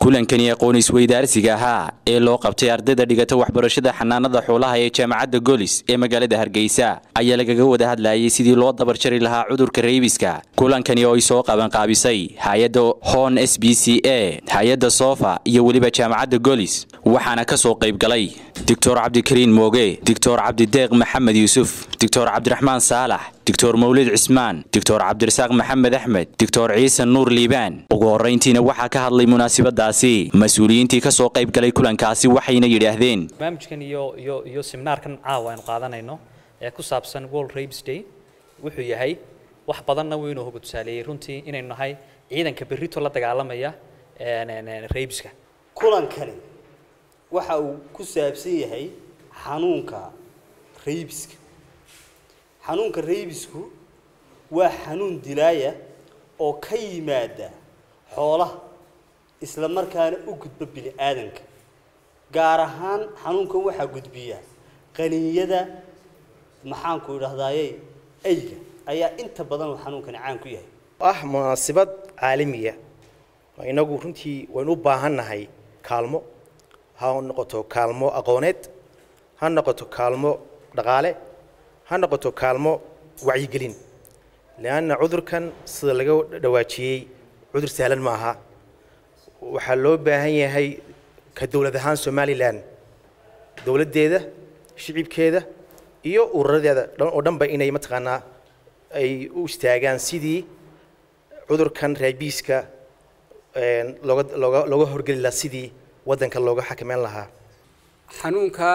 kulankani aqoon isweydaarsiga ahaa ee loo qabtay ardayda dhigata waxbarashada xanaanada xoolaha ee jaamacadda golis ee magaalada hargeysa ayaa lagaga wada hadlayay sidii loo dabar jari lahaa cudurka reybiska kulankani oo ay soo qabanqaabisay hay-adda hon s b c a hay-adda sofa iyo weliba jaamacadda golis waxaana ka soo qayb galay doctor cabdikariin mooge doctor cabdideeq maxamed yuusuf doctor cabdiraxmaan saalax doctor mawlid cismaan doctor cabdirasaaq maxamed axmed doctor ciise nuur liibaan ugu horrayntiina waxaa ka hadlay munaasabadaasi mas-uuliyiintii ka soo qayb galay kulankaasi waxayna yidhaahdeen barnaamijkan iyo iyo iyo seminaarkan caawa aynu qaadanayno ee ku saabsan world rapes day wuxuu yahay wax badanna wuu inoo hoga tusaaleeyey runtii inaynu nahay ciidanka berrito la dagaalamaya rabeska kulankani waxa uu ku saabsan yahay xanuunka raybiska xanuunka raybisku waa xanuun dilaaya oo ka yimaada xoolaha isla markaana u gudba bini aadanka gaar ahaan xanuunkan waxaa gudbiya qaniinyada maxaanku idhahdaaye ayga ayaa inta badan uu xanuunkani caan ku yahay ah munaasabad caalamiya inagu runtii waynu u baahannahay kaalmo ha noqoto kaalmo aqooneed ha noqoto kaalmo dhaqaale ha noqoto kaalmo wacyigelin leanna cudurkan sida laga dhawaajiyey cudur sahlan ma aha waxaa loo baahan yahay ka dowlad ahaan somalilan dowladdeeda shicibkeeda iyo ururadeeda oo dhanba inay mataqaanaa ay u istaagaan sidii cudurkan raabiiska looga looga looga horgeli lahaa sidii waddanka looga xakameyn lahaa xanuunka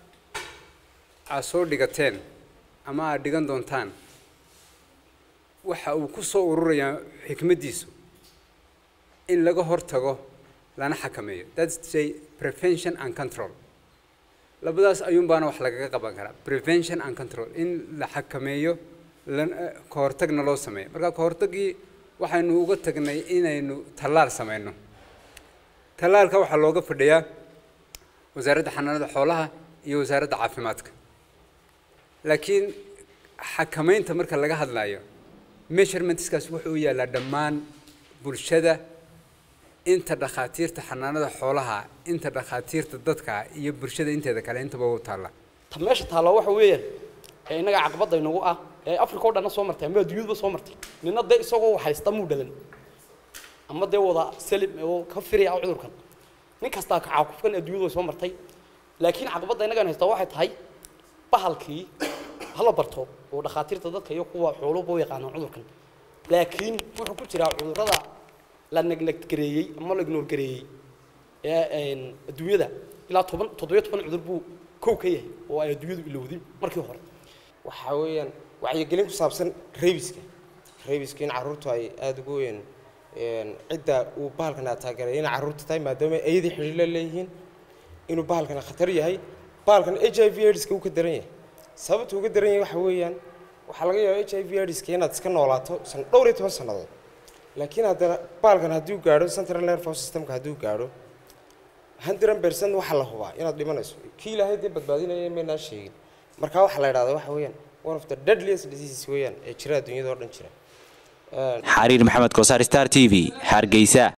aad soo dhigateen ama aad dhigan doontaan waxa uu ku soo ururayaa xikmaddiisu in laga hortago lana xakameeyo that's to say prevention and control labadaas ayuunbaana wax lagaga qaban karaa prevention and control in la xakameeyo ka hortagna loo sameeyo marka ka hortagii waxaynu uga tagnay inaynu tallaal sameyno tallaalka waxaa looga fadhiyaa wasaaradda xanaanada xoolaha iyo wasaaradda caafimaadka laakiin xakamaynta marka laga hadlayo measurementskaas wuxuu u yaallaa dhammaan bulshada inta dhakhaatiirta xanaanada xoolaha inta dhakhaatiirta dadka iyo bulshada inteeda kale intaba u taalla ta meesha taalla waxa weeyaan ee innaga caqabadda inagu ah ee africa oo dhanna soo martay ama adduunyadba soo martay nina dee isagoo haysta muu dhalan ama dee wada salim oo ka firaya cudurkan nin kastaa kacaakufkan adduunyadu way soo martay laakiin caqabadda innagan haysta waxay tahay bahalkii hala barto oo dhakhaatiirta dadka iyo kuwa xooluba u yaqaanaan cudurkan laakiin wuxuu ku jiraa cudurrada la negneggareeyey ama la ignoorgareeyey ee adduunyada ilaa toban toddobiyo toban cudur buu kow ka yahay oo ay adduunyadu ilowdin markii hore waxaa weeyaan wacyigelin ku saabsan raybiska raybiska in carruurtu ay aada ugu weyn cidda uu bahalkan taageeray inay carruurta tahay maadaama ayadii xidhiilo leeyihiin inuu bahalkan khatar yahay bahalkan h i v aidska uu ka daran yahay sababta uga daran yahay waxa weeyaan waxaa laga yaaba h i v aidska inaad iska noolaato dhowr iyo toban sannadood laakiin haddana bahalkan hadduu gaadho central nervous systemka hadduu gaadho hundred percent waxaa la hubaa inaad dhimanayso kii ilaahay dee badbaadinaya maynaan sheegin marka waxaa la idhahdaa waxa weeyaan one of the deadliest diseases weeyaan ee jira adduunyada oo dhan jira xariir maxamed kosaar star t v hargeysa